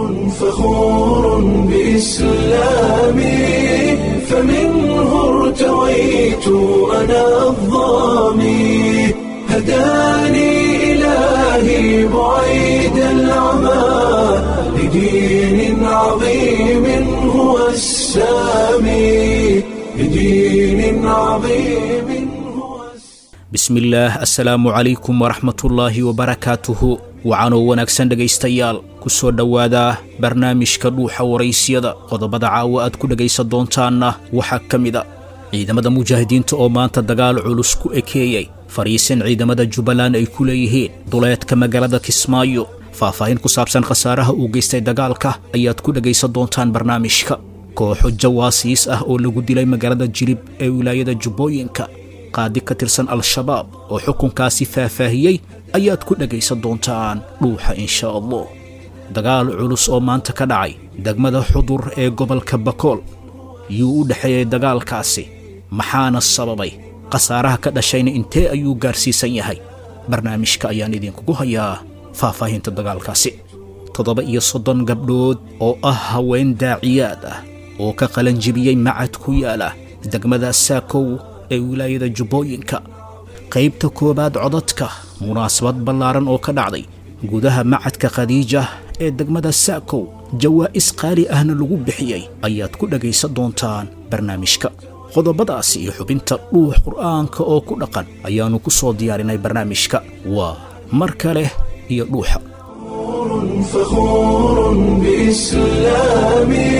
فخور بإسلامي فمنه ارتويت أنا الظامي هداني إلهي بعيد العمى لدين عظيم هو السامي لدين عظيم هو السامي bismillaah assalaamu calaykum waraxmatullaahi wabarakaatuhu waxaanoo wanaagsan dhegaystayaal ku soo dhowaada barnaamijka dhuuxa waraysyada qodobada caawa aad ku dhegaysan doontaanna waxaa ka mid a ciidamada mujaahidiinta oo maanta dagaal culus ku ekeeyey fadhiisin ciidamada jubbaland ay ku leeyihiin duleedka magaalada kismaayo faahfaahin ku saabsan khasaaraha uu geystay dagaalka ayaad ku dhegaysan doontaan barnaamijka kooxo jawaasiis ah oo lagu dilay magaalada jilib ee wilaayada jubbooyinka qaadi ka tirsan al-shabaab oo xukunkaasi faahfaahiyey ayaad ku dhegaysan doontaan dhuuxa insha allah dagaal culus oo maanta ka dhacay degmada xudur ee gobolka bakool yuu u dhexeeyey dagaalkaasi maxaana sababay khasaaraha ka dhashayna intee ayuu gaarsiisan yahay barnaamijka ayaan idinkugu hayaa faahfaahinta dagaalkaasi toddoba iyo soddon gabdhood oo ah haween daaciyaad ah oo ka qalanjibiyey macad ku yaala degmada saakow ee wilaayada jubbooyinka qaybta koowaad codadka munaasabad ballaaran oo ka dhacday gudaha macadka khadiija ee degmada saakow jawaa'is qaali ahna lagu bixiyey ayaad ku dhegaysan doontaan barnaamijka qodobadaasi iyo xubinta dhuux qur'aanka oo ku dhaqan ayaannu ku soo diyaarinay barnaamijka waa mar kale iyo dhuuxa فخور بإسلامي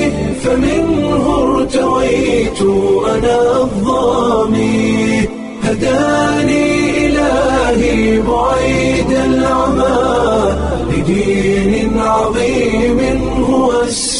فمنه ارتويت أنا الظامي هداني إلهي بعيد العمى لدين عظيم هو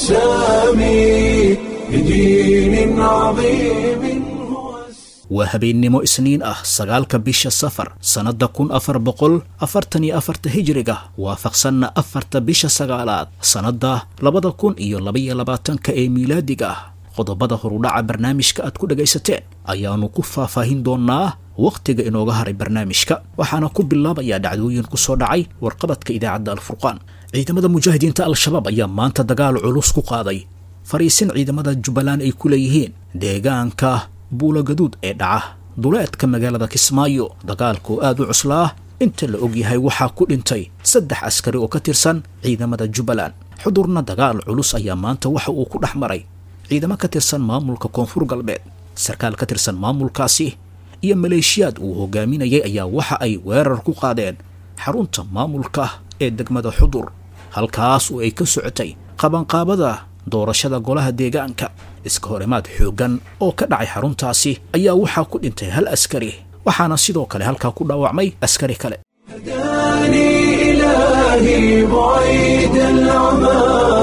السامي لدين عظيم هو السامي waa habeennimo isniin ah sagaalka bisha safar sannadda kun afar boqol afartan iyo afarta hijiriga waafaqsanna afarta bisha sagaalaad sannadda labada kun iyo labaiyo labaatanka ee miilaadiga ah qodobada horudhaca barnaamijka aad ku dhegaysateen ayaannu ku faahfaahin doonnaa wakhtiga inooga haray barnaamijka waxaana ku bilaabayaa dhacdooyin ku soo dhacay warqabadka idaacadda alfurqaan ciidamada mujaahidiinta al-shabaab ayaa maanta dagaal culus ku qaaday fariisin ciidamada jubbaland ay ku leeyihiin deegaanka buula gaduud ee dhaca duleedka magaalada kismaayo dagaalkoo aad u cuslaa inta la ogyahay waxaa ku dhintay saddex askari oo ka tirsan ciidamada jubbaland xudurna dagaal culus ayaa maanta waxa uu ku dhex maray ciidamo ka tirsan maamulka koonfur galbeed sarkaal ka tirsan maamulkaasi iyo maleeshiyaad uu hogaaminayay ayaa waxa ay weerar ku qaadeen xarunta maamulka ee degmada xudur halkaas oo ay ka socotay qabanqaabada doorashada golaha deegaanka iska horimaad xooggan oo ka dhacay xaruntaasi ayaa waxaa ku dhintay hal askari waxaana sidoo kale halkaa ku dhaawacmay askari kale هداني إلهي بعيد العمى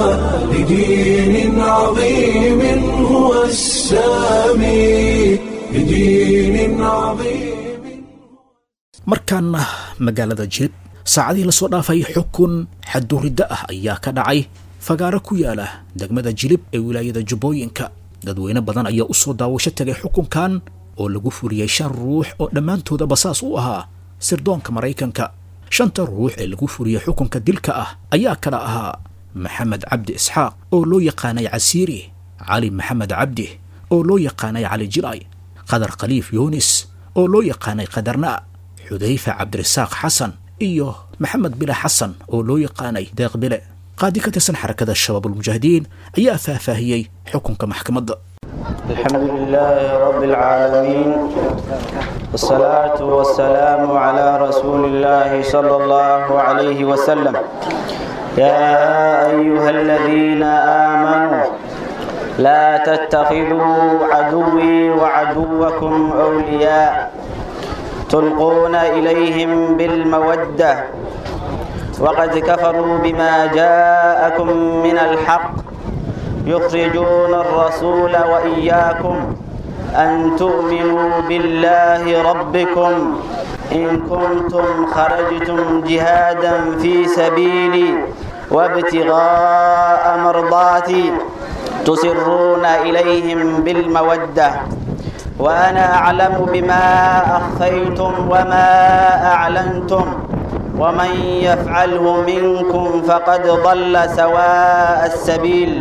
لدين عظيم هو السامي لدين عظيم markaana magaalada jilib saacadihii lasoo dhaafay xukun xaduriddo ah ayaa ka dhacay fagaaro ku yaala degmada jilib ee wilaayada jubbooyinka dadweyne badan ayaa u soo daawasho tegay xukunkan oo lagu fuliyey shan ruux oo dhammaantooda basaas u ahaa sirdoonka maraykanka shanta ruux ee lagu fuliyey xukunka dilka ah ayaa kala ahaa maxamed cabdi isxaaq oo loo yaqaanay casiiri cali maxamed cabdi oo loo yaqaanay cali jilay qadar khaliif yuunis oo loo yaqaanay qadarna xudayfa cabdirasaaq xasan iyo maxamed bile xasan oo loo yaqaanay deeq bile qaadi ka tirsan xarakada shabaabulmujaahidiin ayaa faahfaahiyey xukunka maxkamadda الحمد لله رب العالمين والصلاة والسلام على رسول الله صلى الله عليه وسلم يا أيها الذين آمنوا لا تتخذوا عدوي وعدوكم أولياء تلقون إليهم بالمودة وقد كفروا بما جاءكم من الحق يخرجون الرسول وإياكم أن تؤمنوا بالله ربكم إن كنتم خرجتم جهادا في سبيلي وابتغاء مرضاتي تسرون إليهم بالمودة وأنا أعلم بما أخفيتم وما أعلنتم ومن يفعله منكم فقد ضل سواء السبيل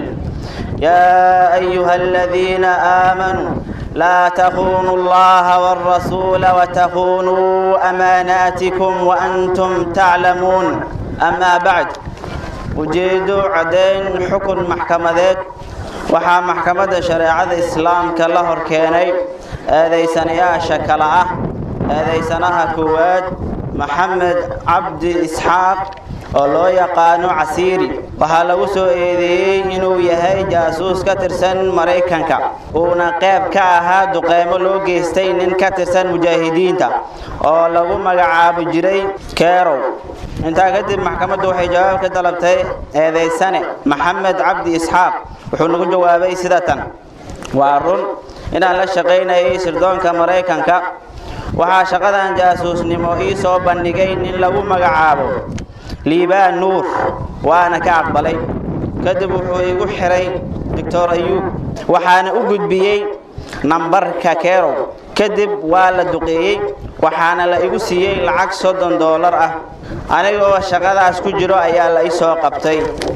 يا أيها الذين آمنوا لا تخونوا الله والرسول وتخونوا أماناتكم وأنتم تعلمون أما بعد ujeedo caddayn xukun maxkamadeed waxaa maxkamadda shareecada islaamka la hor keenay eedaysanayaasha kale ah eedaysanaha koowaad maxamed cabdi isxaaq oo loo yaqaano casiiri waxaa lagu soo eedeeyey inuu yahay jaasuus ka tirsan maraykanka uuna qayb ka ahaa duqeymo loo geystay nin ka tirsan mujaahidiinta oo lagu magacaabi jiray kerow intaa kadib maxkamaddu waxay jawaab ka dalabtay eedaysane maxamed cabdi isxaaq wuxuu nagu jawaabay sida tan waa run inaan la shaqaynayay sirdoonka maraykanka waxaa shaqadan jaasuusnimo ii soo bandhigay nin lagu magacaabo liibaan nuur waana ka aqbalay kadib wuxuu igu xiray doctor ayuub waxaana u gudbiyey nambarka kerow kadib waa la duqeeyey waxaana la igu siiyey lacag soddon doolar ah anigoo shaqadaas ku jiro ayaa la ii soo qabtay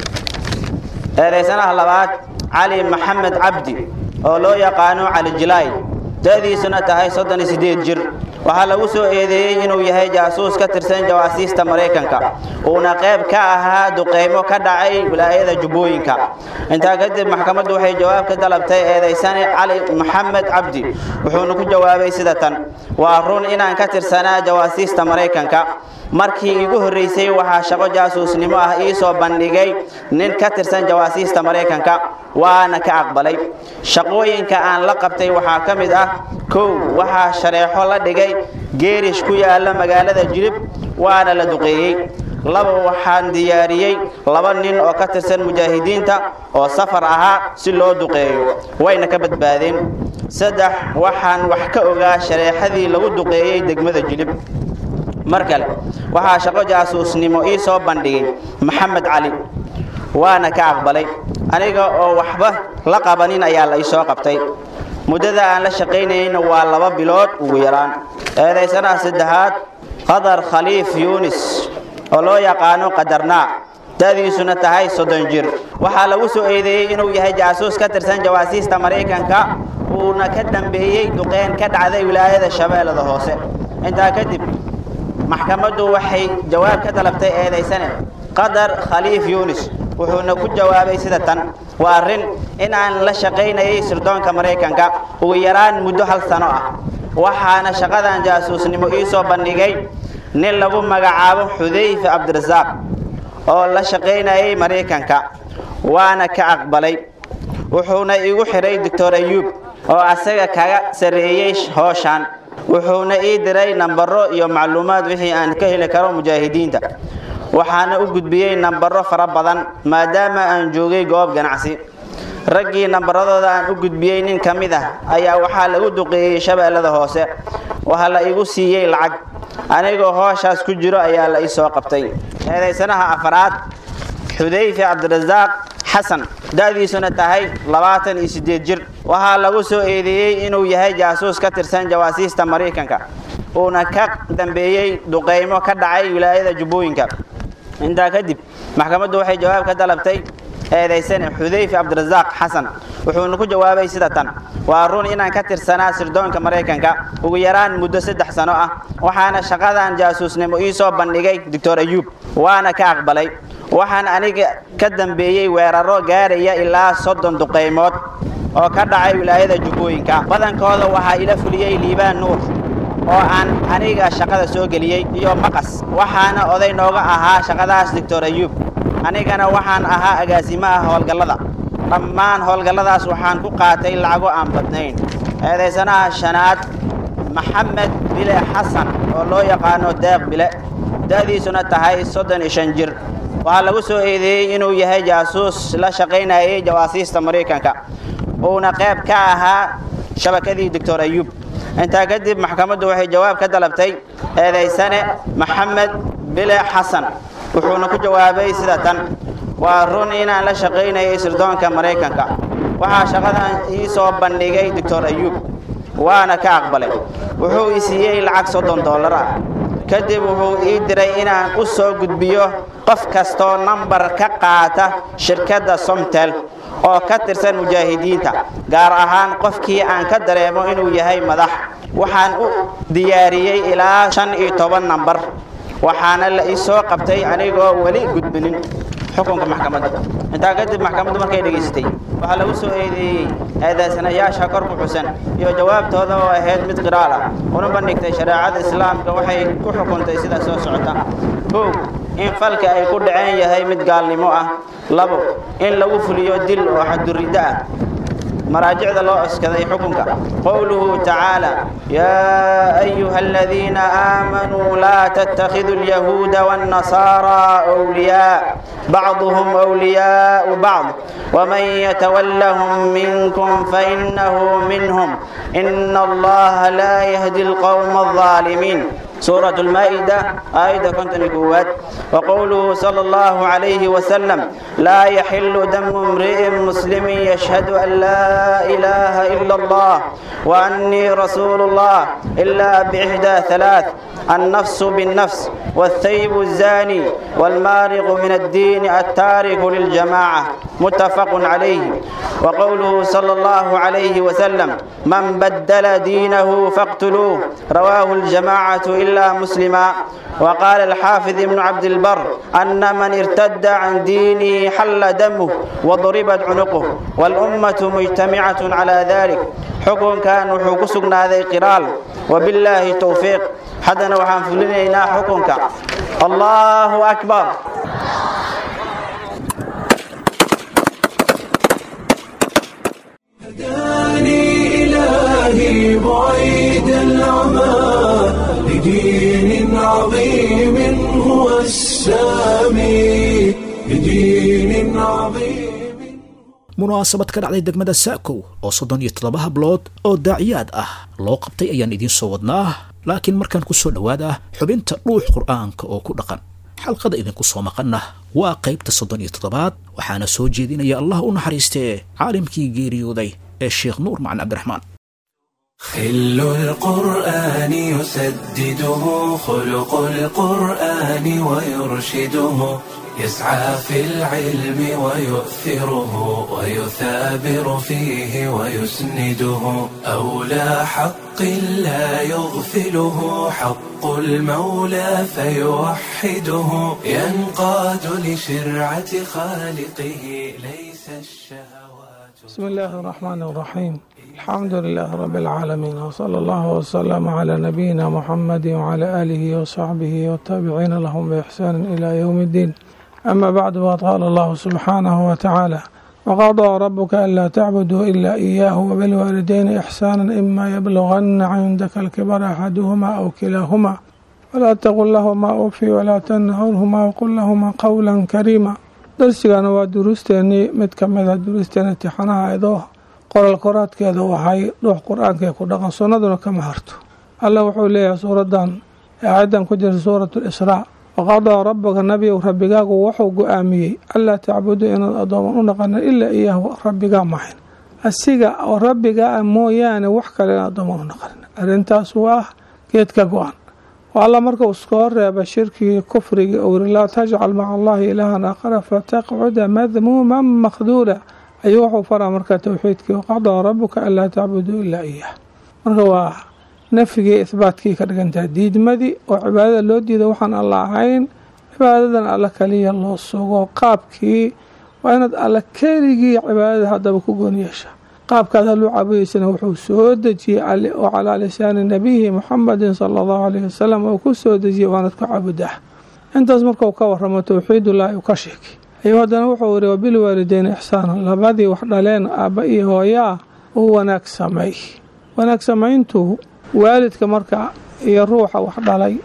eedaysanaha labaad cali maxamed cabdi oo loo yaqaano cali jilaay da'diisuna tahay soddon iyo siddeed jir waxaa lagu soo eedeeyey inuu yahay jaasuus ka tirsan jawaasiista maraykanka uuna qayb ka ahaa duqeymo ka dhacay wilaayada jubbooyinka intaa kadib maxkamaddu waxay jawaab ka dalabtay eedaysane cali maxamed cabdi wuxuuna ku jawaabay sida tan waa run inaan ka tirsanaa jawaasiista maraykanka markii igu horreysay waxaa shaqo jaasuusnimo ah ii soo bandhigay nin ka tirsan jawaasiista maraykanka waana ka aqbalay shaqooyinka aan la qabtay waxaa ka mid ah kow waxaa shareexo la dhigay geerish ku yaala magaalada jilib waana la duqeeyey laba waxaan diyaariyey laba nin oo ka tirsan mujaahidiinta oo safar ahaa si loo duqeeyo wayna ka badbaadeen saddex waxaan wax ka ogaa shareexadii lagu duqeeyey degmada jilib mar kale waxaa shaqo jaasuusnimo ii soo bandhigay maxamed cali waana ka aqbalay aniga oo waxba la qabanin ayaa la ii soo qabtay muddada aan la shaqaynayeyna waa laba bilood ugu yaraan eedaysanaha saddexaad qadar khaliif yuunis oo loo yaqaano qadarnaa da'diisuna tahay soddon jir waxaa lagu soo eedeeyey inuu yahay jaasuus ka tirsan jawaasiista maraykanka uuna ka dambeeyey duqeyn ka dhacday wilaayada shabeellada hoose intaa kadib maxkamaddu waxay jawaab ka dalabtay eedaysane qadar khaliif yuunis wuxuuna ku jawaabay sida tan waa arrin in aan la shaqaynayay sirdoonka maraykanka ugu yaraan muddo hal sano ah waxaana shaqadan jaasuusnimo ii soo bandhigay nin lagu magacaabo xudayfe cabdirasaaq oo la shaqaynayay maraykanka waana ka aqbalay wuxuuna igu xiray doctor ayuub oo asaga kaga sarreeyey hooshaan wuxuuna ii diray nambaro iyo macluumaad wixii aan ka heli karo mujaahidiinta waxaana u gudbiyey nambaro fara badan maadaama aan joogay goob ganacsi raggii nambaradooda aan u gudbiyey nin ka mid ah ayaa waxaa lagu duqeeyey shabeellada hoose waxaa la igu siiyey lacag anigoo hooshaas ku jiro ayaa la ii soo qabtay eedaysanaha afaraad xudayfe cabdirasaaq xasan da'diisuna tahay labaatan iyo siddeed jir waxaa lagu soo eedeeyey inuu yahay jaasuus ka tirsan jawaasiista maraykanka uuna ka dambeeyey duqeymo ka dhacay wilaayada jubbooyinka intaa kadib maxkamaddu waxay jawaab ka dalabtay eedaysane xudayfe cabdirasaaq xasan wuxuuna ku jawaabay sida tan waa run inaan ka tirsanaa sirdoonka maraykanka ugu yaraan muddo saddex sano ah waxaana shaqadan jaasuusnimo ii soo bandhigay doctor ayuub waana ka aqbalay waxaan aniga ka dambeeyey weeraro gaaraya ilaa soddon duqeymood oo ka dhacay wilaayada jubbooyinka badankooda waxaa ila fuliyey liibaan nuur oo aan aniga shaqada soo geliyey iyo maqas waxaana oday nooga ahaa shaqadaas doctor ayuub anigana waxaan ahaa agaasimaha howlgallada dhammaan howlgalladaas waxaan ku qaatay lacago aan badnayn eedaysanaha shanaad maxamed bile xasan oo loo yaqaano deeq bile da'diisuna tahay soddon iyo shan jir waxaa lagu soo eedeeyey inuu yahay jaasuus la shaqaynayay jawaasiista maraykanka uuna qayb ka ahaa shabakadii doctor ayuub intaa kadib maxkamaddu waxay jawaab ka dalabtay eedaysane maxamed bile xasan wuxuuna ku jawaabay sida tan waa run inaan la shaqaynayay sirdoonka maraykanka waxaa shaqadan ii soo bandhigay doctor ayuub waana ka aqbalay wuxuu i siiyey lacag soddon dollar ah kadib wuxuu ii diray inaan u soo gudbiyo qof kastoo nambar ka qaata shirkadda somtel oo ka tirsan mujaahidiinta gaar ahaan qofkii aan ka dareemo inuu yahay madax waxaan u diyaariyey ilaa shan iyo toban nambar waxaana la ii soo qabtay anigoo weli gudbinin xukunka maxkamadda intaa kadib maxkamaddu markay dhegaystay waxaa lagu soo eedeeyey eedaysanayaasha kor ku xusan iyo jawaabtooda oo ahayd mid qiraal ah una bandhigtay shareecada islaamka waxay ku xukuntay sida soo socota kow in falka ay ku dhaceen yahay mid gaalnimo ah labo in lagu fuliyo dil oo xaduriddo ah مراجع الله أسكذي حكمك قوله تعالى يا أيها الذين آمنوا لا تتخذوا اليهود والنصارى أولياء بعضهم أولياء بعض ومن يتولهم منكم فإنه منهم إن الله لا يهدي القوم الظالمين سورة المائدة آية كنت نقوات وقوله صلى الله عليه وسلم لا يحل دم امرئ مسلم يشهد أن لا إله إلا الله وأني رسول الله إلا بإحدى ثلاث النفس بالنفس والثيب الزاني والمارق من الدين التارك للجماعة متفق عليه وقوله صلى الله عليه وسلم من بدل دينه فاقتلوه رواه الجماعة إلا مسلما وقال الحافظ ابن عبد البر أن من ارتد عن دينه حل دمه وضربت عنقه والأمة مجتمعة على ذلك حكم كان وحكسنا ذي قرال وبالله توفيق حدنا وحن فلنا حكمك الله أكبر هداني إلهي بعيد العمى لدين عظيم هو السامي لدين عظيم munaasabad ka dhacday degmada saakow oo soddon iyo toddoba hablood oo daaciyaad ah loo qabtay ayaan idiin soo wadnaa laakiin markaan ku soo dhowaada xubinta dhuux qur'aanka oo ku dhaqan xalqada idinku soo maqanna waa qaybta soddon iyo toddobaad waxaana soo jeedinaya allah u naxariistee caalimkii geeriyooday ee sheekh nuur macalin cabdiraxmaan خل القرآن يسدده خلق القرآن ويرشده يسعى في العلم ويؤثره ويثابر فيه ويسنده أولى حق لا يغفله حق المولى فيوحده ينقاد لشرعة خالقه ليس الشهوات بسم الله الرحمن الرحيم الحمد لله رب العالمين وصلى الله وسلم على نبينا محمد وعلى آله وصحبه والتابعين لهم بإحسان إلى يوم الدين أما بعد وقال الله سبحانه وتعالى وقضى ربك ألا تعبدوا إلا إياه وبالوالدين إحسانا إما يبلغن عندك الكبر أحدهما أو كلاهما ولا تقل لهما أوفي ولا تنهرهما وقل لهما قولا كريما darsigana waa duruusteenii mid ka mid a duruusteena imtixaanaha idoo qoral qoraadkeeda waxay dhuux qur-aankae ku dhaqan sunnaduna kama harto alla wuxuu leeyahay suuradan aayadan ku jirta suurat lisraa waqadaa rabbaka nabiyow rabbigaagu wuxuu go-aamiyey anlaa tacbuduu inaad addooman u dhaqanin ilaa iyaahu rabbigaa mahayn asiga oo rabbigaa mooyaane wax kale inaad addooman u dhaqanin arrintaas waa geedka go-an alla markuu iskoo reeba shirkigii kufrigii ou yiri laa tajcal maca allahi ilaahan aakhara fataqcuda madmuuman makhduula ayuu wuxuu faraa marka towxiidkii waqadaa rabuka anlaa tacbuduu ilaa iyah marka waa nafyigii ihbaatkii ka dhigantaha diidmadii oo cibaadada loo diida waxaan alla ahayn cibaadadan alla kaliya loo sugo qaabkii waa inaad alla keligii cibaadada haddaba ku goon yeesha qaabkaad haluu caabudaysana wuxuu soo dejiyey oo calaa lisaani nabiyihi muxamedin sala allahu alayhi wasalam oo ku soo dejiyey waanad ku caabudaa intaas markuu ka waramo towxiidullaahi uu ka sheegay ayuu haddana wuxuu yiri wabilwaalideyni ixsaana labadii wax dhaleen aabba iyo hooyaa u wanaag samay wanaag samayntu waalidka marka iyo ruuxa wax dhalay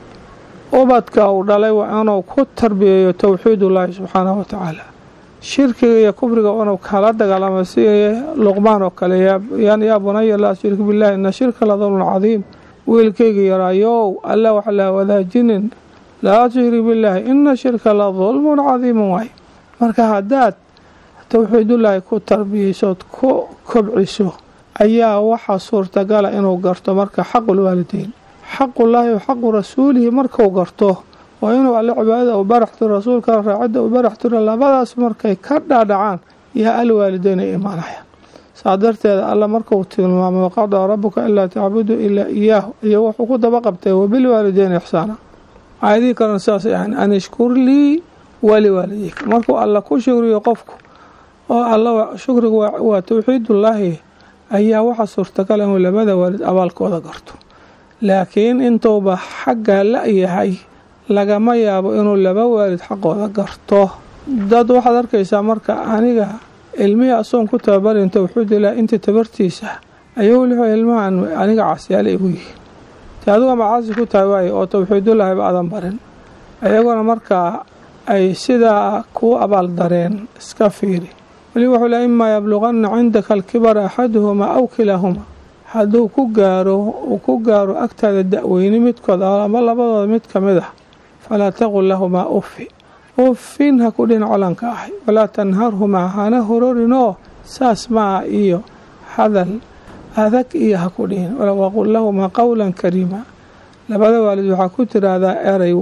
ubadka uu dhalay waa inuu ku tarbiyeeyo towxiidullaahi subxaanahu watacaala shirkiga iyo kufriga inuu kala dagaalamo si luqmaan oo kale yaa bunaya laa tushrik billahi ina shirka la dulmun cadiim wiilkayga yaraayow alla wax laa wadaajinin laa tushrik billaahi ina shirka la dulmun cadiimun waay marka haddaad towxiidullaahi ku tarbiyeysood ku kobciso ayaa waxaa suurtagala inuu garto marka xaqulwaalideyn xaqullaahi wa xaqu rasuulihi marku garto waa inuu alle cibaadada u baraxtiro rasuulkana raacidda u baraxtiro labadaas markay ka dhaadhacaan yaa alwaalideyn ay imaanayaan saa darteeda alla markuu tilmaamay waqadaa rabuka ilaa tacbudu ilaa iyaahu iyo wuxuu ku daba qabtay wabilwaalideyn ixsaana aayadihii kalena sidaasay ahayn an ishkur lii waliwaalideyka markuu alla ku shukriyo qofku oo alla shukrigu waa towxiidullaahi ayaa waxaa suurtagal inuu labada waalid abaalkooda garto laakiin intuuba xaggaa la-yahay lagama yaabo inuu laba waalid xaqooda garto dad waxaad arkaysaa marka aniga ilmihii asoon ku tababarin towxiidilah inta tabartiisa ayuu wuxuu ilmahan aniga casyaale igu yihiin te adigu ama caasi ku tahay waaye oo towxiidullaahiba aadan barin ayaguna markaa ay sidaa kuu abaal dareen iska fiiri weli wuxuu le imaa yabluqanna cindaka alkibara axaduhumaa aw kilaahumaa hadduu ku gaaro uu ku gaaro agtaada da-weyni midkood ama labadooda mid ka mid ah falaa taqul lahumaa uffi uffin ha ku dhin colanka ahay walaa tanharhumaa hana hororinoo saas maa iyo hadal adag iyo ha ku dhihin waqul lahumaa qowlan kariima labada waalid waxaa ku tiraahdaa erey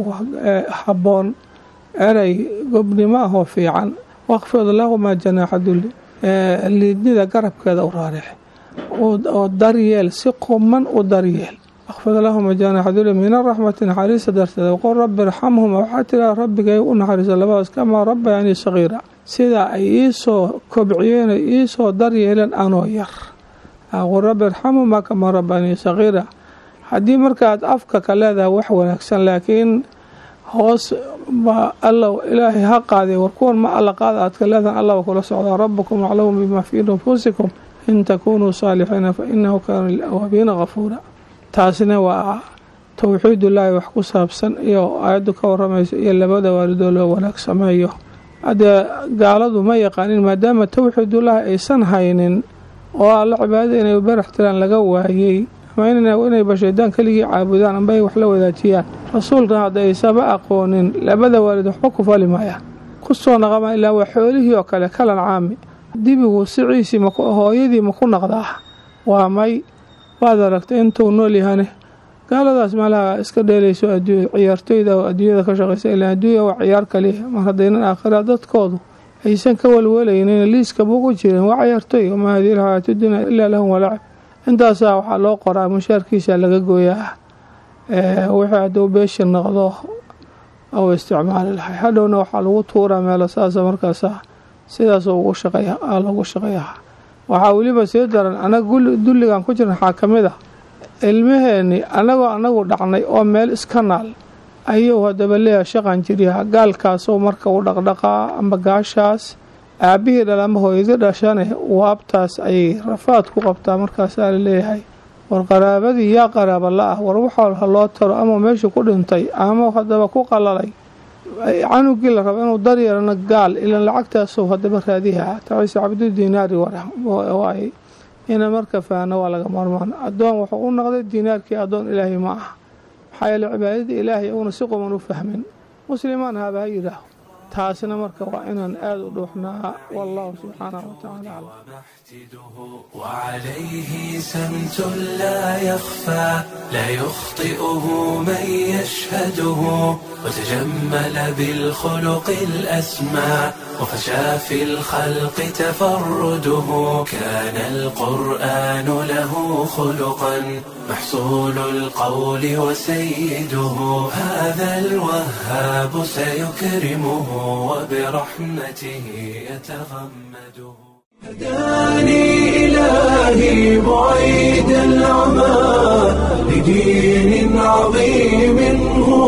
habboon erey gobnimo ahoo fiican waqfid lahumaa janaaxa dulli liidnida garabkeeda u raarix oo daryeel si quman u daryeel waqfid lahuma janaaxa dulli min araxmati naxariista darteeda waqul rabbi irxamhuma waxaa tiraa rabbigay u naxariisa labadaas kamaa rabbayanii sagiira sidaa ay iisoo kobciyeen ay iisoo daryeeleen anoo yar waqul rabbi irxamhumaa kamaa rabbayanii sagiira haddii markaad afka ka leedahay wax wanaagsan laakiin hoos ba alla ilaahay ha qaadee war kuwan ma alla qaada aad ka leedahan allaba kula socdaa rabbukum aclamu bimaa fii nufuusikum in takunuu saalixiina fa inahu kaana lilawaabiina kafuura taasina waa towxiidullaahi wax ku saabsan iyo aayaddu ka waramaysa iyo labada waalidoo loo wanaag sameeyo haddee gaaladu ma yaqaanin maadaama towxiidullaahi aysan haynin oo alla cibaadada inay barax tiraan laga waayey ama inayba shaydaan keligii caabudaan amba ay wax la wadaajiyaan rasuulkan hadda aysaba aqoonin labada waalid waxba ku fali maayaan ku soo naqama ilaa waa xoolihii oo kale kalan caami dibigu siciisii hooyadii ma ku naqdaa waa may waad aragtay intuu nool yahane gaaladaas meelaha iska dheelayso ciyaartoyda oo adduunyada ka shaqaysa ilaa adduunya waa ciyaar kaliya mar haddaynan aakhira dadkoodu aysan ka walwalaynin liiska bugu jirin waa ciyaartoy wamaa hadihi alxayaatu dunya ilaa lahum walacib intaasaa waxaa loo qoraa mushaarkiisa laga gooyaa wixii hadduu beesha noqdo ou isticmaali lahay hadhowna waxaa lagu tuuraa meelo saasa markaasa sidaas ugu shaqeeya lagu shaqeeyaha waxaa weliba sii daran anaga dulligan ku jiran waxaa ka mid ah ilmaheenni anagoo anagu dhacnay oo meel iska naal ayuu haddaba leeyahay shaqan jiryaha gaalkaasoo marka u dhaqdhaqaa amba gaashaas aabbihii dhal ama hooyadii dhashane waabtaas ayay rafaad ku qabtaa markaasaa la leeyahay war qaraabadii yaa qaraaba la-ah war waxaa ha loo taro ama meesha ku dhintay ama haddaba ku qalalay canugii la rabo inuu daryeelana gaal ilan lacagtaasuu haddaba raadiha taciise cabdu diinaari waay ina marka faano waa laga maarmaan addoon wuxuu u noqday diinaarkii addoon ilaahay ma aha maxaa yeele cibaadadii ilaahay uuna si quman u fahmin muslimaan haaba ha yidhaaho taasina marka waa inaan aada u dhuuxnaa wallahu subxaanahu watacaala aclam وعليه سمت لا يخفى لا يخطئه من يشهده وتجمل بالخلق الأسمى وفشى في الخلق تفرده كان القرآن له خلقا محصول القول وسيده هذا الوهاب سيكرمه وبرحمته يتغمده هداني إلهي بعيد العمى لدين عظيم هو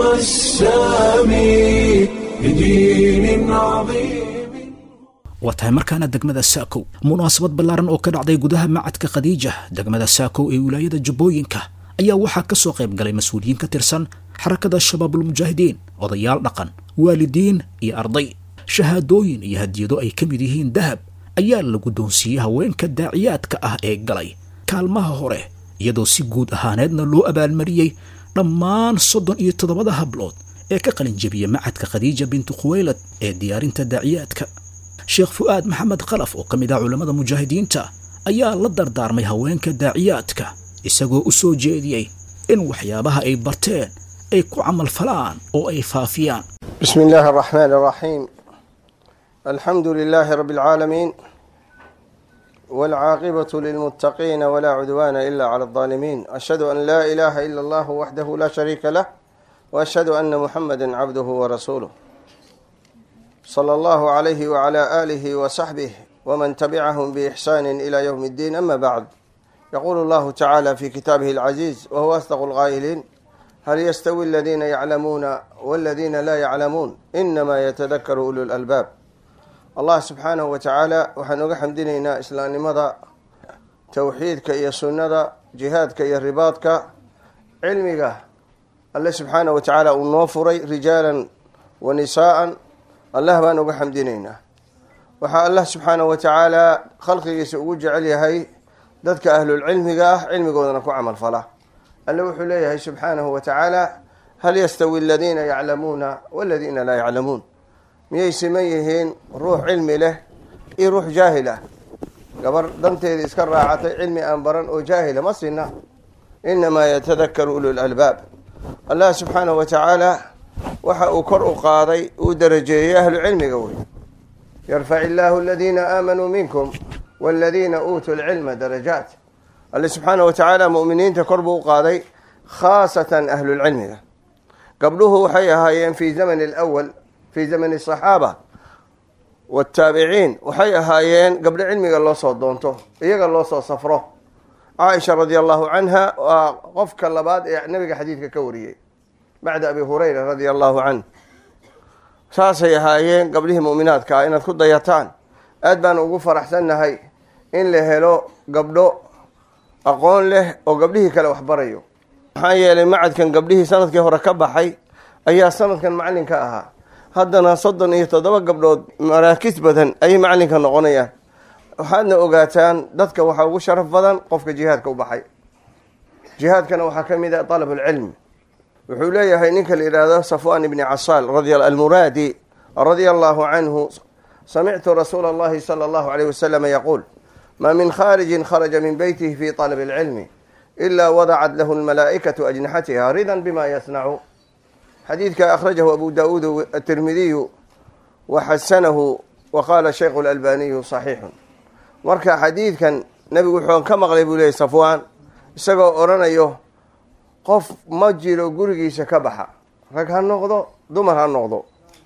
السامي لدين عظيم waa tahay markaana degmada saakow munaasabad ballaaran oo ka dhacday gudaha macadka khadiija degmada saakow ee wilaayada jubbooyinka ayaa waxaa ka soo qayb galay mas-uuliyiin ka tirsan xarakada shabaabulmujaahidiin odayaal dhaqan waalidiin iyo arday shahaadooyin iyo hadiyado ay ka mid yihiin dahab ayaa la guddoonsiiyey haweenka daaciyaadka ah ee galay kaalmaha hore iyadoo si guud ahaaneedna loo abaalmariyey dhammaan soddon iyo toddobada hablood ee ka qalin jebiya macadka khadiija bintu khuweylad ee diyaarinta daaciyaadka sheekh fu'aad maxamed khalaf oo ka mid ah culammada mujaahidiinta ayaa la dardaarmay haweenka daaciyaadka isagoo u soo jeediyey in waxyaabaha ay barteen ay ku camalfalaan oo ay faafiyaan بسم الله الرحمن الرحيم الحمد لله رب العالمين والعاقبة للمتقين ولا عدوان إلا على الظالمين أشهد أن لا إله إلا الله وحده لا شريك له وأشهد أن محمدا عبده ورسوله صلى الله عليه وعلى آله وصحبه ومن تبعهم بإحسان إلى يوم الدين أما بعد يقول الله تعالى في كتابه العزيز وهو أصدق القائلين هل يستوي الذين يعلمون والذين لا يعلمون إنما يتذكر أولو الألباب الله سبحانه وتعالى waxaan uga xamdinaynaa islaamnimada towxiidka iyo sunnada jihaadka iyo ribaadka cilmiga alle subxaanah wa tacaala uu noo furay rijaalan wa nisaa'an allah baan uga xamdinaynaa waxaa allah subxaanah wa tacaala khalqigiisa ugu jecel yahay dadka ahlulcilmiga ah cilmigoodana ku camal fala alle wuxuu leeyahay subxaanahu wa tacaala hal yastawi aladiina yaclamuuna waladiina laa yaclamuun miyay siman yihiin ruux cilmi leh iyo ruux jaahil ah gabar danteeda iska raacatay cilmi aan baran oo jaahila ma sina inamaa yatadakaru ulu lalbaab allah subxaanahu wa tacaala waxa uu kor u qaaday uu darajeeyey ahlu cilmiga wey yarfac illaahu aladiina aamanuu minkum waladiina uutuu lcilma darajaat alle subxaanahu wa tacaala mu'miniinta kor buu u qaaday khaasatan ahlulcilmiga gabdhuhu waxay ahaayeen fi zamani alawal fi zamani asaxaaba wataabiciin waxay ahaayeen gabdho cilmiga loo soo doonto iyaga loo soo safro caaisha radia allahu canha waa qofka labaad ee nabiga xadiidka ka wariyey bacda abi hurayra radia allahu canh saasay ahaayeen gabdhihii mu'minaadka ah inaad ku dayataan aad baan ugu faraxsannahay in la helo gabdho aqoon leh oo gabdhihii kale waxbarayo maxaa yeelay macadkan gabdhihii sanadkii hore ka baxay ayaa sanadkan macallinka ahaa haddana soddon iyo toddoba gabdhood maraakis badan ayay macallinka noqonayaan waxaadna ogaataan dadka waxaa ugu sharaf badan qofka jihaadka u baxay jihaadkana waxaa ka mid ah dalab alcilmi wuxuu leeyahay ninka la yidhaahdo safwan ibni casaal almuraadi radia allahu canhu samictu rasuula allahi sala allahu alayh wasalama yaquul ma min khaarijin kharaja min beytihi fi طalab اlcilmi ila wadacat lahu lmalaa'ikatu ajnixatiha ridan bima yasnacu xadiidka akhrajahu abu daauud atirmidiyu wa xasanahu wa qaala shaykhu lalbaniyu saxiixun marka xadiidkan nebigu wuxuu ka maqlay buu leeyay safwaan isagoo odhanayo qof ma jiro gurigiisa ka baxa rag ha noqdo dumar ha noqdo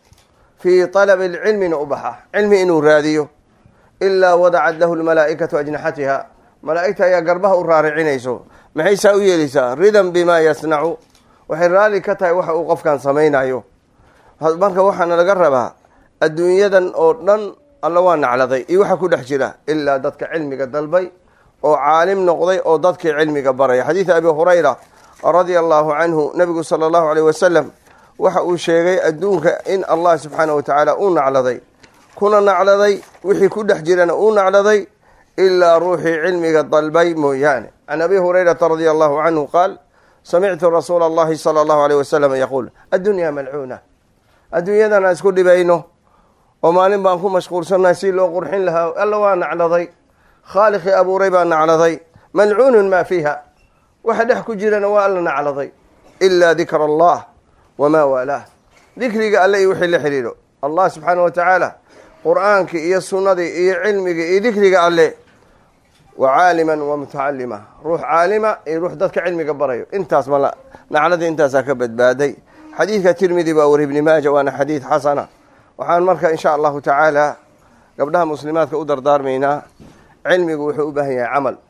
fii talabi lcilmina u baxa cilmi inuu raadiyo ilaa wadacat lahu lmalaa'ikatu ajnaxatiha malaa'igta ayaa garbaha u raaricinayso maxay saa u yeelaysaa ridan bimaa yasnacu waxay raalli ka tahay waxa uu qofkan samaynayo marka waxaana laga rabaa adduunyadan oo dhan alla waa nacladay iyo waxa ku dhex jira ilaa dadka cilmiga dalbay oo caalim noqday oo dadkii cilmiga baraya xadiida abi hurayra radia allahu canhu nabigu sala allahu aleyh wasalam waxa uu sheegay adduunka in allah subxaanah wa tacaala uu nacladay kuna nacladay wixii ku dhex jirana uu nacladay ilaa ruuxii cilmiga dalbay mooyaane can abi hurayrata radia allahu canhu qaal samictu rasuula allahi sala allahu aleyh wasalam yaquul addunyaa malcuuna adduunyadan aan isku dhibayno oo maalin baan ku mashquulsannahay si loo qurxin lahaa alla waa nacladay khaaliqii abuuray baa nacladay malcuunun maa fiiha waxa dhex ku jirana waa alla nacladay ilaa dikra allah wamaa waalaah dikriga alle iyo wixii la xidhiidho allah subxaana wa tacaala qur-aankii iyo sunnadii iyo cilmigii iyo dikriga alle wa caaliman wa mutacalima ruux caalima iyo ruux dadka cilmiga barayo intaas ma nacladii intaasaa ka badbaaday xadiidka tirmidi baa wari ibni maaja waana xadiid xasana waxaan marka insha allahu tacaala gabdhaha muslimaadka u dardaarmaynaa cilmigu wuxuu u baahan yahay camal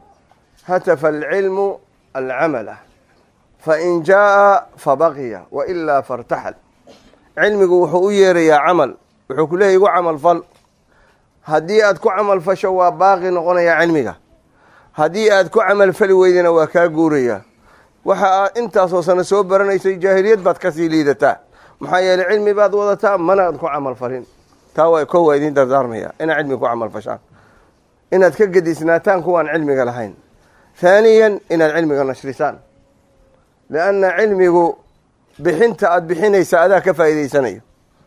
hatafa alcilmu alcamala fain jaa fabaqiya wailaa fartaxal cilmigu wuxuu u yeerayaa camal wuxuu ku leeyahy igu camal fal haddii aad ku camal fasho waa baaqi noqonayaa cilmiga haddii aad ku camal fali weydana waa kaa guurayaa waxa aad intaasoo sano soo baranaysay jaahiliyad baad kasii liidataa maxaa yeeley cilmi baad wadataa mana aad ku camal falin taa waa ko waa idiin dardaarmaya inaad cilmiga ku camal fashaan inaad ka gedisnaataan kuwaan cilmiga lahayn haaniyan inaad cilmiga nashrisaan lianna cilmigu bixinta aada bixinaysa adaa ka faa'iidaysanayo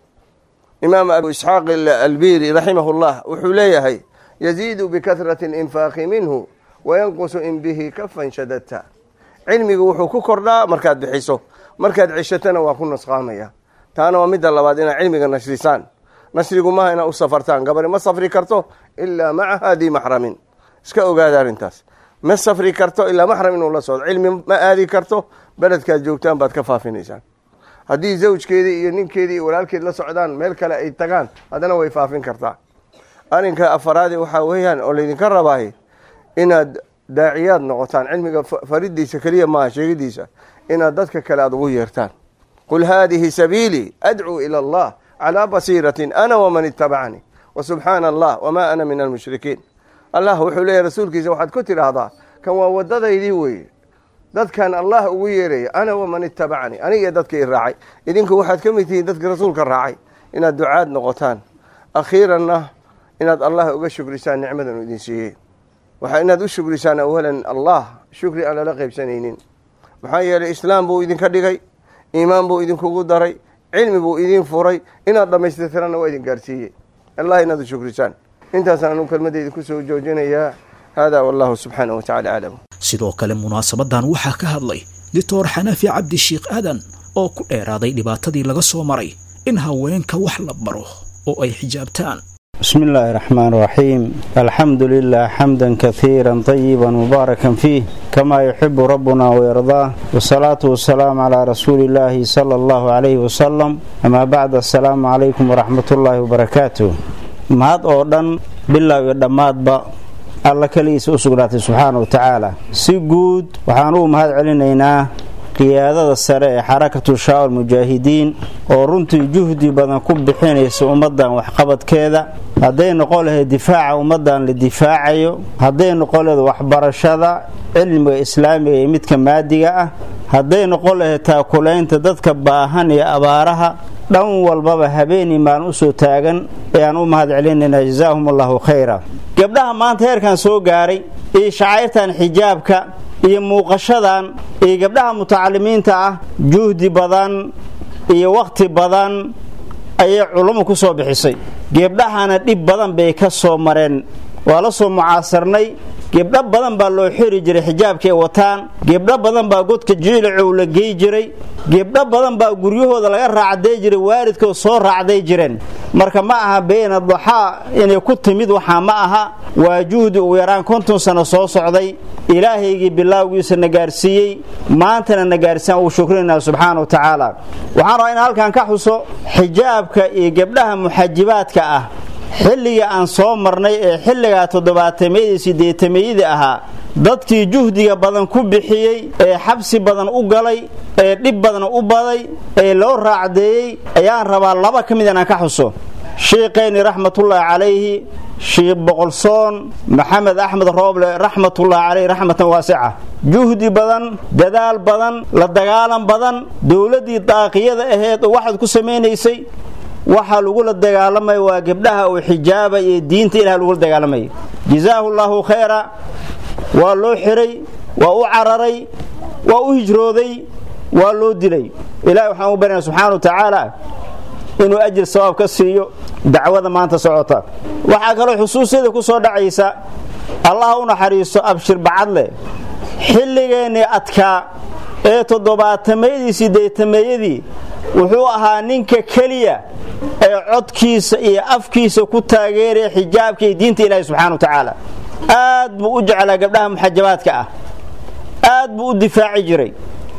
imaam abu isxaaq albiri raximahu llah wuxuu leeyahay yaziidu bikahrati linfaaqi minhu wayanqusu in bihi kafan shadadta cilmigu wuxuu ku kordhaa markaad bixiso markaad ceshatana waa ku nusqaamaya taana waa midda labaad inaad cilmiga nashrisaan nashrigu maaha inaad u safartaan gabari ma safri karto ilaa maca haadii maxramin iska ogaada arrintaas ma safri karto ilaa maxram inuu la socdo cilmi ma aadi karto beledkaad joogtaan baad ka faafinaysaan haddii zawjkeedii iyo ninkeedii iyo walaalkeed la socdaan meel kale ay tagaan haddana way faafin kartaa arrinka afaraadi waxaa weeyaan oo laydinka rabaay inaad daaciyaad noqotaan cilmiga faridiisa keliya maaha sheegidiisa inaad dadka kale aada ugu yeertaan qul haadihi sabiilii adcuu ila allah calaa basiiratin ana waman itabacanii wasubxaana allah wamaa ana min almushrikiin allah wuxuu leeyahy rasuulkiisa waxaad ku tidhaahdaa kan waa wadadaydii weeye dadkan allah ugu yeeraya ana waman itabacanii aniga dadka i raacay idinku waxaad ka mid tihiin dadka rasuulka raacay inaad ducaad noqotaan akhiiranna inaad allah uga shukrisaan nicmadan u idin siiyey waxaa inaad u shukrisaan awalan allah shukri aan lala qaybsanaynin maxaa yeelay islaam buu idinka dhigay iimaan buu idinkugu daray cilmi buu idin furay inaad dhammaystirtiranna waa idin gaarsiiyey allah inaad u shukrisaan intaasaan anugu kelmadeyda kusoo joojinayaa hada wallahu subxaanah wa tacala aclam sidoo kale munaasabadan waxaa ka hadlay doctor xanafi cabdi sheikh aadan oo ku dheeraaday dhibaatadii laga soo maray in haweenka wax la baro oo ay xijaabtaan بسم الله الرحمن الرحيم الحمد لله حمدا كثيرا طيبا مباركا فيه كما يحب ربنا ويرضاه والصلاة والسلام على رسول الله صلى الله عليه وسلم أما بعد السلام عليكم ورحمة الله وبركاته mahad oo dhan bilow iyo dhammaadba alla keligiisa u sugnaatay subxaana wa tacaala si guud waxaan ugu mahad celinaynaa qiyaadada sare ee xarakatu shaawal mujaahidiin oo runtii juhdi badan ku bixinaysa ummaddan waxqabadkeeda hadday noqon lahayd difaaca ummaddan la difaacayo hadday noqon lahayd waxbarashada cilmiga islaamiga iyo midka maadiga ah hadday noqon lahayd taakulaynta dadka baahan iyo abaaraha dhan walbaba habeenii maalin usoo taagan ayaan u mahad celinaynaa jazaahum allahu khayra gabdhaha maanta heerkan soo gaaray iyo shacayrtan xijaabka iyo muuqashadan iyo gabdhaha mutacalimiinta ah juhdi badan iyo wakhti badan ayay culummu ku soo bixisay gebdhahana dhib badan bay ka soo mareen waa la soo mucaasarnay gebdho badan baa loo xiri jiray xijaabkay wataan gebdho badan baa godka jiilicow la gey jiray gebdho badan baa guryahooda laga raacday jiray waalidkood soo raacday jireen marka ma aha bayna daxaa inay ku timid waxaa ma aha waa juhdi ugu yaraan konton sano soo socday ilaahaygii bilaawgiisa na gaarsiiyey maantana na gaarsiiyan uu shukrinayna subxaana wa tacaala waxaan rabaa in halkan ka xuso xijaabka iyo gebdhaha muxajibaadka ah xilligii aan soo marnay ee xilligaa toddobaatameyadii sideetameyadii ahaa dadkii juhdiga badan ku bixiyey ee xabsi badan u galay ee dhib badan u baday ee loo raacdeeyey ayaan rabaa laba ka mid inaan ka xuso shiiqayni raxmatullaahi calayhi shiikh boqolsoon maxamed axmed rooble raxmatullaahi calayhi raxmatan waasica juhdi badan dadaal badan la dagaalan badan dowladdii daaqiyada aheed oo waxaad ku samaynaysay waxaa lagula dagaalamaya waa gabdhaha uu xijaaba iyo diinta ilaah lagula dagaalamaya jazaahu llaahu khayra waa loo xiray waa u cararay waa u hijrooday waa loo dilay ilahi waxaan u baryana subxaana wa tacaala inuu ajir sawaab ka siiyo dacwada maanta socota waxaa kaloo xusuusyada ku soo dhacaysa allah u naxariisto abshir bacadle xilligeennii adkaa ee toddobaatameydii sideetameeyadii wuxuu ahaa ninka keliya ee codkiisa iyo afkiisa ku taageeraya xijaabka iyo diinta ilaahi subxana wa tacaala aad buu u jeclaa gabdhaha muxajabaadka ah aad buu u difaaci jiray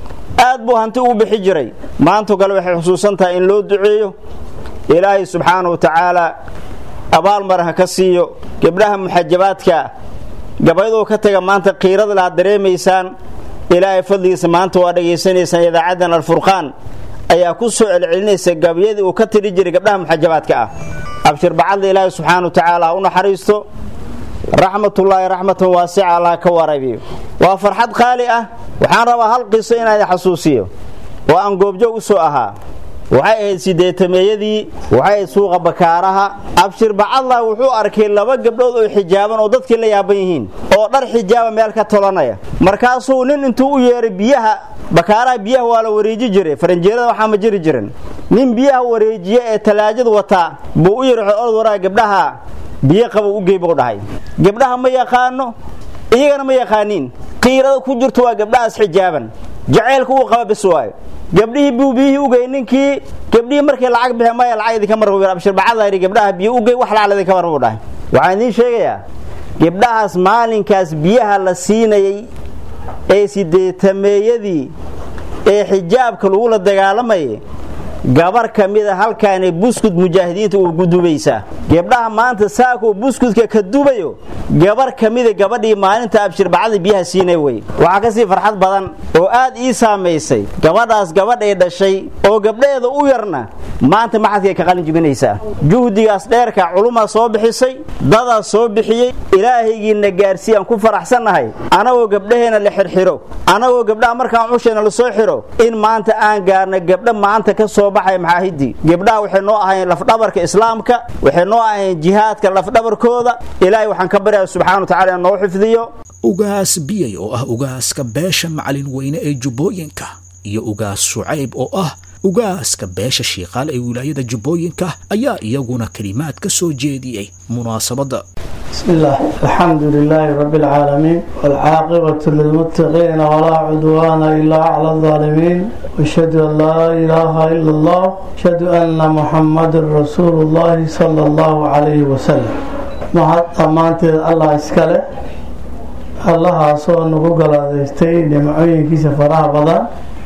aad buu hanti ugu bixi jiray maanto kale waxay xusuusan tahay in loo duceeyo ilaahay subxaana wa tacaala abaalmar ha ka siiyo gabdhaha muxajabaadka gabaydoo ka taga maanta qiirada laad dareemaysaan ilaahay fadligiisa maanta waa dhegaysanaysaan idaacaddan alfurqaan ayaa ku soo celcelinaysa gabyadii uu ka tiri jiray gabdhaha muxajabaadka ah abshir bacadla ilaahay subxaana wa tacaala ha u naxariisto raxmatullaahi raxmatan waasica allah ka warabiyo waa farxad qaali ah waxaan rabaa hal qiso inaan xasuusiyo oo aan goobjoog u soo ahaa waxay ahayd sideetameeyadii waxay ahayd suuqa bakaaraha abshir bacadlah wuxuu arkay laba gabdhood oo xijaaban oo dadkii la yaaban yihiin oo dhar xijaaba meel ka tolanaya markaasuu nin intuu u yeeray biyaha bakaaraha biyaha waa la wareeji jiray faranjeerada waxaa ma jiri jirin nin biyaha wareejiye ee talaajad wataa buu u yiri orod waraa gabdhaha biyo qaba u gey buu dhahay gabdhaha ma yaqaano iyagana ma yaqaaniin qiirada ku jirto waa gabdhahaas xijaaban jaceylka uu qaba bis waayo gabdhihii buu biyihii ugey ninkii gabdhihii markii lacag bixe maya lacag idinka marbu abshir bacadayri gabdhaha biyo ugey wax lacag idinka marbu dhahay waxaan idiin sheegayaa gabdhahaas maalinkaas biyaha la siinayay ee sideetameeyadii ee xijaabka lagula dagaalamayay gabar ka mida halkaanay buskud mujaahidiinta uu gudubaysaa gabdhaha maanta saakuu buskudka ka dubayo gabar ka mida gabadhii maalinta abshirbacada biyaha siinay wey waxaa kasii farxad badan oo aad ii saamaysay gabadhaas gabadhay dhashay oo gabdhaheeda u yarna maanta maxadkay ka qalin jibinaysaa juhdigaas dheerka culumaa soo bixisay dadaa soo bixiyey ilaahaygiina gaarsiiyaan ku faraxsannahay anagoo gabdhaheena la xirxiro anagoo gabdhaha markaan cusheena lasoo xiro in maanta aan gaarna gabdha maanta ka soo baxay maxaahidii gabdhaha waxay noo ahayn lafdhabarka islaamka waxay noo ahayn jihaadka lafdhabarkooda ilaahay waxaan ka baryaa subxana wa tacala in noo xifdiyo ugaas biyay oo ah ugaaska beesha macalin weyne ee jubbooyinka iyo ugaas shucayb oo ah ugaaska beesha shiiqaal ee wilaayada jubbooyinka ayaa iyaguna kelimaad ka soo jeediyey munaasabadda بسم الله الحمد لله رب العالمين والعاقبة للمتقين ولا عدوان إلا على الظالمين واشهد أن لا إله إلا الله أشهد أن محمد رسول الله صلى الله عليه وسلم محد أمانت الله إسكاله الله سوى نقول قلاديستي نمعين كيس فراها بدان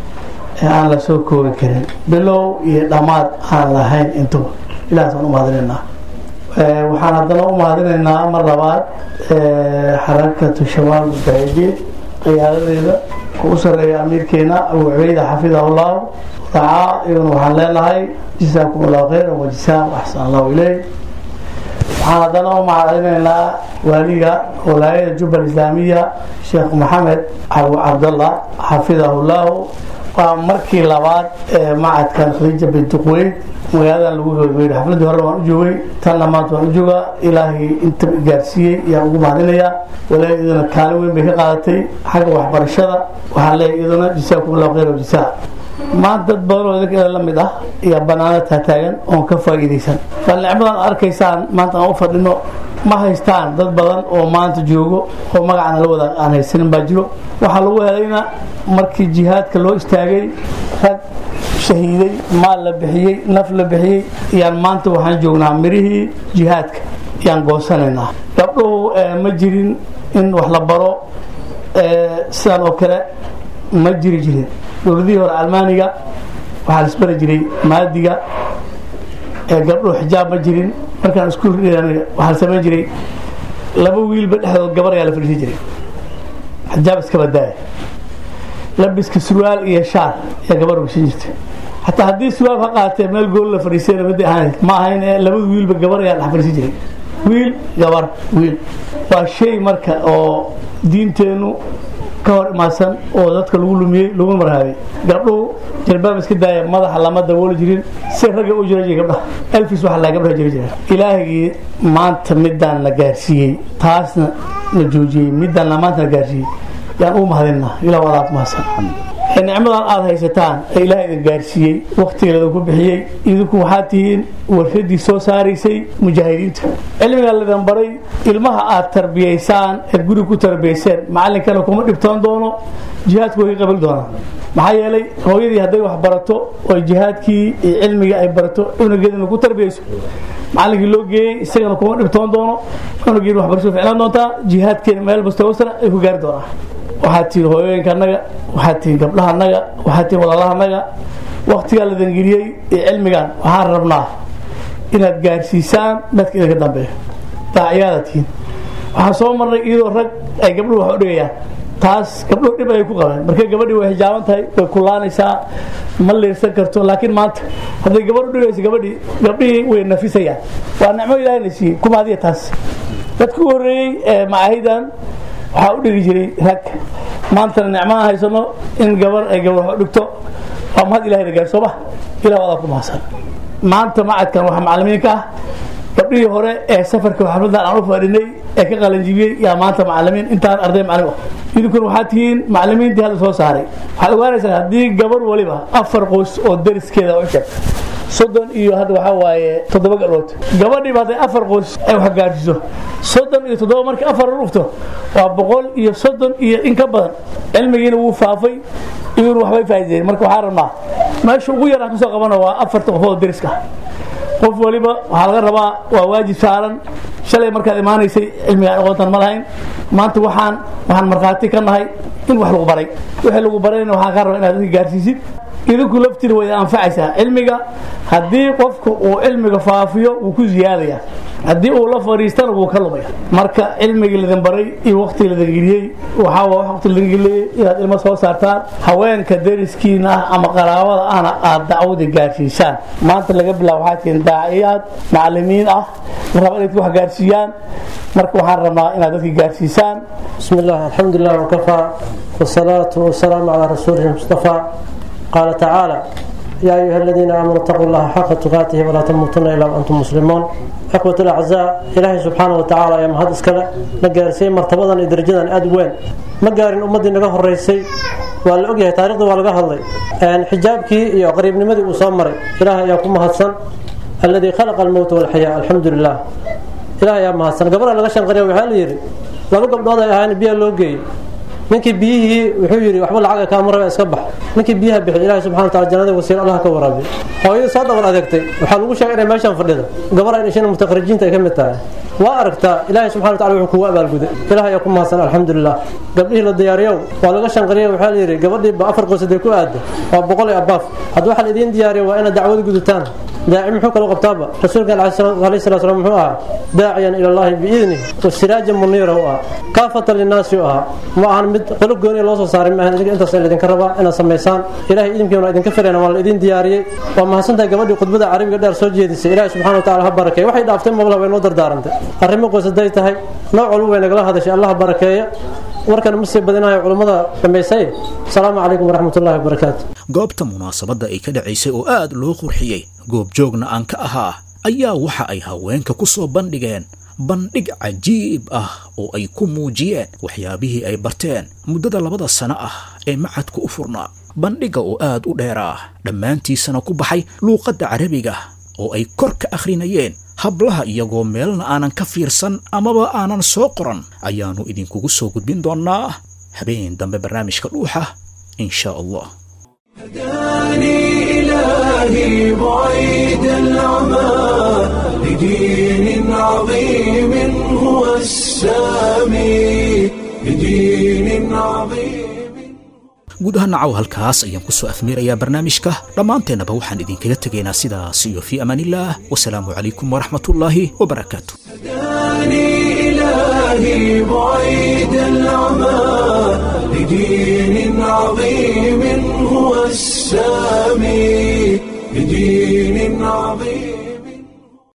aan la soo koobi karin bilow iyo dhammaad aan lahayn intuba ilahaasaan u mahadinaynaa waxaan haddana u mahadinaynaa mar labaad xarakatu shabaab mujaahidiin qiyaadadeeda u sareeya amiirkeena abu cubeyda xafidahullahu dacaa iyaguna waxaan leenahay jisaakum allahu khayran wajisaam axsan allahu ileyh waxaan haddana u mahadinaynaa waaliga walaayada jubbal islaamiya sheekh maxamed abu cabdallah xafidahullahu waa markii labaad ee macadkan khadiija bintuqweyn magaaladan lagu gabagabeeyay xafladii hore waan u joogay tanna maanta waan u joogaa ilaahay inta gaarsiiyey ayaan ugu mahadinayaa walaahi iyaduna kaalin weyn bay ka qaadatay xagga waxbarashada waxaan leeyahay iyaduna jisaakum allahu khayr wajisa maanta dad badan oo idinka la mid ah ayaa banaana taataagan oon ka faa'iidaysan bal nicmadan arkaysaan maanta aan u fadhino ma haystaan dad badan oo maanta joogo oo magacana la wada aan haysanin baa jiro waxaa lagu helayna markii jihaadka loo istaagay rag shahiiday maal la bixiyey naf la bixiyey yaan maanta waxaan joognaa mirihii jihaadka yaan goosanaynaa gabdhuhu ma jirin in wax la baro sidan oo kale ma jiri jirin dowladihii hore almaaniga waxaa la isbari jiray maadiga gabdhuhu xijaab ma jirin markaan iskuul waxaa la samayn jiray laba wiilba dhexdood gabar ayaa la fadhiisan jiray xijaab iska badaaya labiska surwaal iyo shaar ayaa gabar ogsan jirta xataa haddii surwaal ka qaatee meel gool la fadhiisayna mid ahaan ma ahayn ee labada wiilba gabar ayaa dhex fadhiisan jiray wiil gabar wiil waa shay marka oo diinteennu ka hor imaadsan oo dadka lagu lumiyey lagu marhaabay gabdhuhu jalbaab iska daaya madaxa lama dabooli jirin si ragga u jira jira gabdhaha elfis waxa la gabdhaha jira jira ilaahigii maanta midaan la gaarsiiyey taasna la joojiyey midaan la maanta la gaarsiiyey yaan u mahadinaa ilaa wadaad mahadsan nicmadan aada haysataan ee ilaah idin gaarsiiyey waktiga ladinku bixiyey idinku waxaad tihiin warshadii soo saaraysay mujaahidiinta cilmigaa laydin baray ilmaha aad tarbiyaysaan eed guriga ku tarbiyayseen macalinkana kuma dhibtoon doono jihaadku way ka qabali doonaa maxaa yeelay hooyadii hadday wax barato oo jihaadkii iyo cilmigii ay barato cunugeedina ku tarbiyayso macalinkii loo geeyey isagana kuma dhibtoon doono cunugeena waxbarasho ficlaan doontaa jihaadkeena meel bastoosana ay ku gaari doonaa waxaad tihiin hooyooyinka annaga waxaad tihiin gabdhaha annaga waxaad tihiin walaalaha annaga waktigaa la dangeliyey ee cilmigan waxaan rabnaa inaad gaarsiisaan dadka idinka dambeeya daaciyaada tihiin waxaan soo marnay iyadoo rag ay gabdhuhu wax u dhigayaan taas gabdhuhu dhib ayay ku qabeen markay gabadhii way xijaaban tahay way kulaanaysaa ma liirsan karto laakiin maanta hadday gabadh u dhigayso gabadhii gabdhihii way nafisayaan waa nicmo ilaahayna siiyey kuma adiya taas dadka u horreeyey ee macaahidan waxaa u dhigi jiray rag maantana nicmaha haysano in gabar ay gabar wax u dhigto waa mahad ilahay gaar sooma ilah wadaa ku mahadsan maanta macadkan waxaa macalimiinka ah gabdhihii hore ee safarka xafladan aan u fadhinay ee ka qalanjibiyey yaa maanta macalimiin intaan arday macalin ah idinkuna waxaad tihiin macalimiintii hadda soo saaray waxaad ogaanaysaa haddii gabar waliba afar qoys oo dariskeeda u sheegta soddon iyo hadda waxaa waaye toddoba gabdhood gabadhiiba hadday afar qoys ay wax gaarsiiso soddon iyo toddoba markii afar la dhufto waa boqol iyo soddon iyo in ka badan cilmigiina wuu faafay iyaguna waxbay faa'iideen marka waxaa rabnaa meesha ugu yar aan kasoo qabano waa afarta qofood deriska qof waliba waxaa laga rabaa waa waajib saaran shalay markaad imaanaysay cilmiga aqoontan ma lahayn maanta waxaan waxaan markhaati ka nahay in wax lagu baray wixii lagu barayna waxaan kaa rabaa inaad dadka gaarsiisid idinku laftiina way anfacaysaa cilmiga haddii qofka uu cilmiga faafiyo wuu ku ziyaadaya haddii uu la fadhiistana wuu ka lumaya marka cilmigii ladin baray iyo waqti ladin geliyey waxaa waa waqti ladin geliyey inaad ilmo soo saartaan haweenka deriskiina ah ama qaraabada ahna aad dacwada gaarsiisaan maanta laga bilaabo waxaa tihiin daaciyaad macalimiin ah la raba inay wax gaarsiiyaan marka waxaan rabnaa inaad dadka gaarsiisaan بسم الله الحمد لله وكفى والصلاة والسلام على رسوله المصطفى قال تعالى يا أيها الذين آمنوا اتقوا الله حق تقاته ولا تموتن إلا وأنتم مسلمون أخوة الأعزاء إلهي سبحانه وتعالى يا مهد إسكالة نقارسي مرتبضا درجدا أدوين مقارن أمدي نقه الرئيسي waa la ogyahay taarikhda waa laga hadlay xijaabkii iyo qariibnimadii uu soo maray ilaah ayaa ku mahadsan alladii khalaqa almowta walxayaa alxamdu lilah ilaah ayaa mahadsan gabadha laga shanqariya waxaa la yidhi laba gabdhood ay ahaan biyaa loo geeyey ninkii biyihii wuxuu yidhi waxba lacaga kaama raba iska bax ninkii biyaha bixi ilahi subxana wataala jannada wasiir allah ka waraabiy hooyadii soo dhabar adeegtay waxaa lagu sheegay inay meeshan fadhida gabar ay dhasheen mutaqarijiinta ay ka mid tahay waa aragtaa ilaahay subxana wataala wuxuu kugu abaalguday ilaah ayaa ku mahadsan alxamdulilah gabdhihii la diyaariyow waa laga shanqariyay waxaa la yidhi gabadhiiba afar qoysaday ku aada waa boqol iyo abaaf haddii waxaa la idiin diyaariya waa inaad dacwada gudutaan daaci muxuu kaloo qabtaaba rasuulkan alayhi salatu salam muxuu ahaa daaciyan ila allahi biidnih wasiraajan muniira u ahaa kaafatan linnaasi u ahaa ma ahan mid qolo gooni loo soo saaray maahan idinka intaas laydinka rabaa inaad samaysaan ilahay idinkiina idinka filayna waa la idin diyaariyey waa mahadsantahay gabadhii khudbada carabiga dheer soo jeedisay ilahi subxana wa tacala ha barakeeye waxay dhaaftay mabla way noo dardaarantay arrimo qoys hadday tahay nooc walba way nagala hadashay allah barakeeya warkan ma sii badinayo culummada dhammaysay asalaamu calaykum waraxmat ullahi wabarakaatu goobta munaasabadda ay ka dhacaysay oo aad loo qurxiyey goobjoogna aan ka ahaa ayaa waxa ay haweenka ku soo bandhigeen bandhig cajiib ah oo ay ku muujiyeen waxyaabihii ay barteen muddada labada sano ah ee macadka u furnaa bandhigga oo aad u dheeraa dhammaantiisana ku baxay luuqadda carabiga oo ay kor ka akhrinayeen hablaha iyagoo meelna aanan ka fiirsan amaba aanan soo qoran ayaannu idinkugu soo gudbin doonnaa habeen dambe barnaamijka dhuuxa in sha allah هداني إلهي بعيد العمى لدين عظيم هو السامي لدين عظيم guud ahaan nacaw halkaas ayaan ku soo afmiirayaa barnaamijka dhammaanteennaba waxaan idinkaga tegaynaa sidaas iyo fii amaanillaah wasalaamu calaykum waraxmatullaahi wabarakaatu هداني إلهي بعيد العمى لدين عظيم هو السامي لدين عظيم